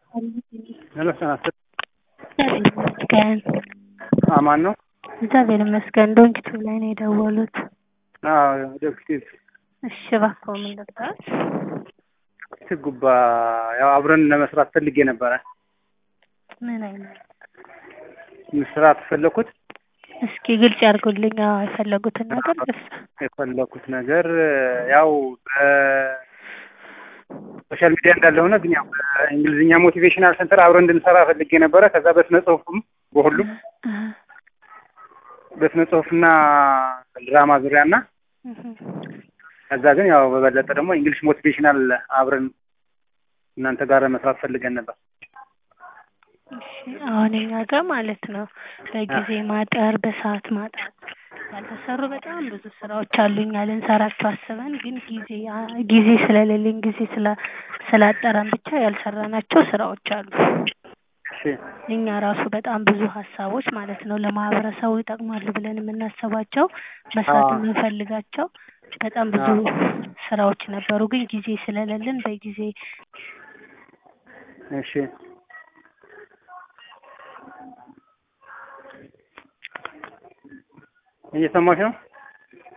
ሄሎ ሰናት እግዚአብሔር ይመስገን። አማን ነው? እግዚአብሔር ይመስገን። ዶንኪቱ ላይ ነው የደወሉት። አዎ ዶክቲቭ እሺ እባክዎ ምን ልርዳዎት? ጉባ ያው አብረን ለመስራት ፈልጌ ነበረ። ምን አይነት መስራት ፈለኩት እስኪ ግልጽ ያድርጉልኝ። አዎ የፈለጉትን ነገር ደስ የፈለኩት ነገር ያው በሶሻል ሚዲያ እንዳለ ሆነ ግን ያው በእንግሊዝኛ ሞቲቬሽናል ሴንተር አብረን እንድንሰራ ፈልጌ ነበረ። ከዛ በስነ ጽሁፍም በሁሉም በስነ ጽሁፍና ድራማ ዙሪያ እና ከዛ ግን ያው በበለጠ ደግሞ እንግሊሽ ሞቲቬሽናል አብረን እናንተ ጋር መስራት ፈልገን ነበር። አሁን እኛ ጋር ማለት ነው በጊዜ ማጠር፣ በሰዓት ማጠር ያልተሰሩ በጣም ብዙ ስራዎች አሉኛ ልንሰራቸው አስበን ግን ጊዜ ጊዜ ስለሌለኝ ጊዜ ስላጠረን ብቻ ያልሰራናቸው ስራዎች አሉ። እኛ ራሱ በጣም ብዙ ሀሳቦች ማለት ነው ለማህበረሰቡ ይጠቅማሉ ብለን የምናስባቸው መስራት የምንፈልጋቸው በጣም ብዙ ስራዎች ነበሩ። ግን ጊዜ ስለሌለን በጊዜ እሺ እየሰማሽ ነው?